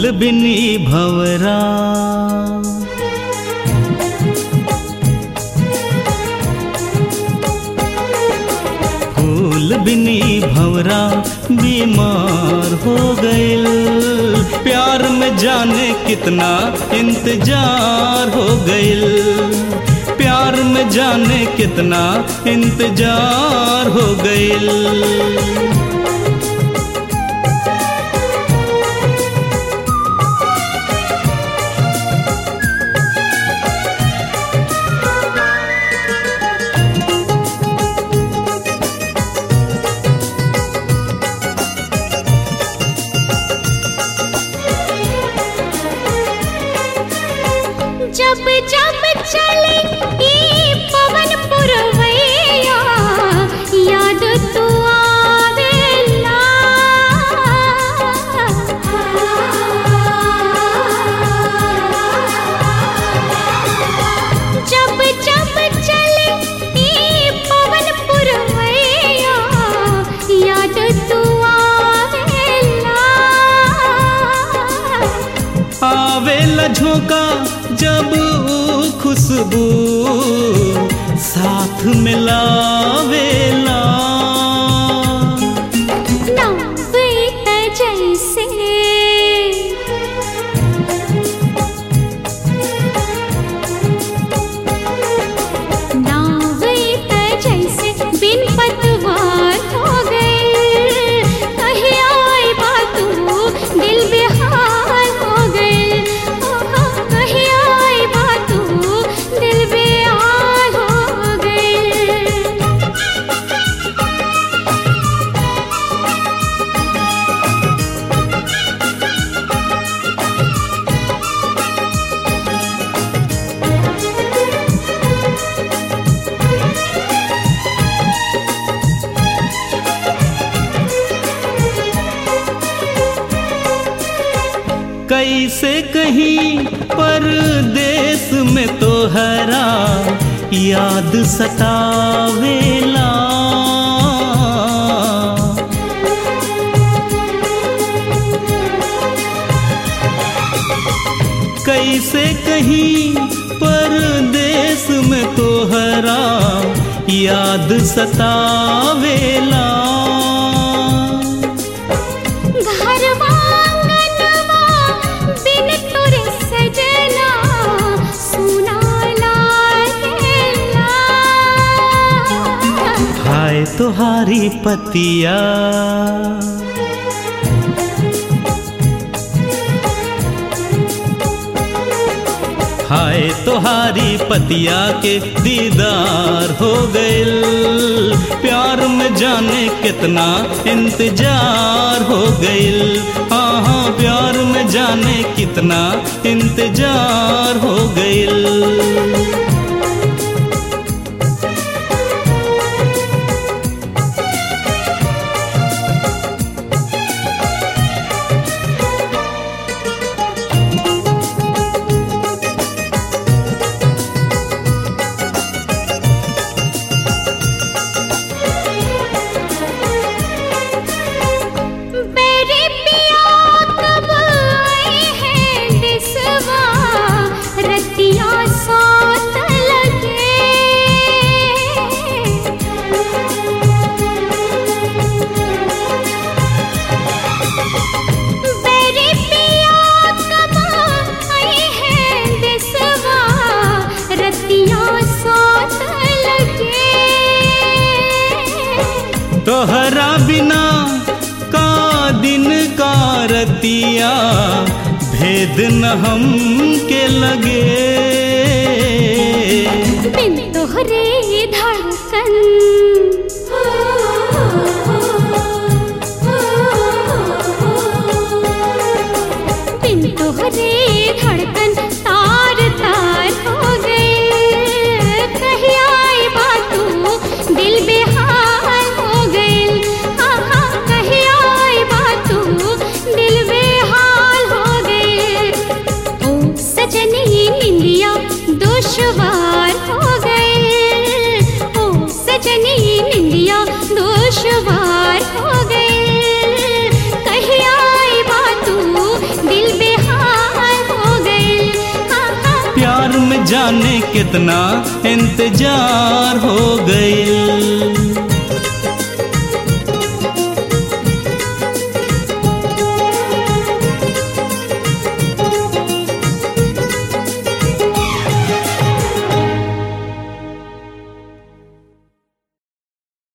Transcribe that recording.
फूल बिनी भवरा फूल बिनी भवरा बीमार हो गइल प्यार में जाने कितना इंतजार हो गइल प्यार में जाने कितना इंतजार हो गइल जब जब चले ई पवन पुरवैया याद तू आवेला जब जब चले ई पवन पुरवैया याद तू आवेला आवेला झोंका जब ऊ खुशबू साथ मिलावेला नव्वेत जैसे नव्वेत जैसे बिन पतवार हो गए कहीं आए बातू दिल बेहाल हो गए कहीं आए बातू दिल बेहाल हो गए कैसे कहीं परदेश में तो हरा याद सतावेला कैसे कहीं परदेश में तो हरा याद सतावेला घरवा आंगनवा बिन तोरे सजना सुना लागेला हाय तुहारी पतिया हाय तुहारी पतिया के दीदार हो गइल प्यार में जाने कितना इंतजार हो गइल हाँ हाँ प्यार में जाने कितना इंतजार हो गइल मेरे पिया कब आए हैं दिसवा रतिया साथ लगे मेरे पिया कब आए हैं दिसवा रतिया साथ लगे तोहरा बिना का दिन का रतिया भेद न हम के लगे बिन तोहरे धड़कन बिन तोहरे धड़कन तार तार हो गए कहीं आए बातू दिल बेहाल हो गए आहा कहीं आए बातू दिल बेहाल हो गए ओ सजनी निंदी जाने कितना इंतजार हो गई